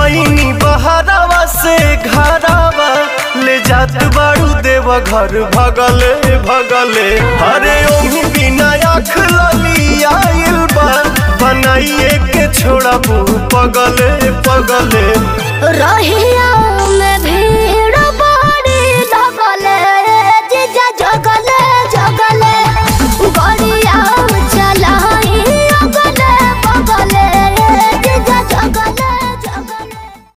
ऐनी बहरावा से घरावा ले जात बाड़ू देव घर भगले भगले अरे ओही बिना आँख लली आइल बा बनाइए के छोड़बू पगले पगले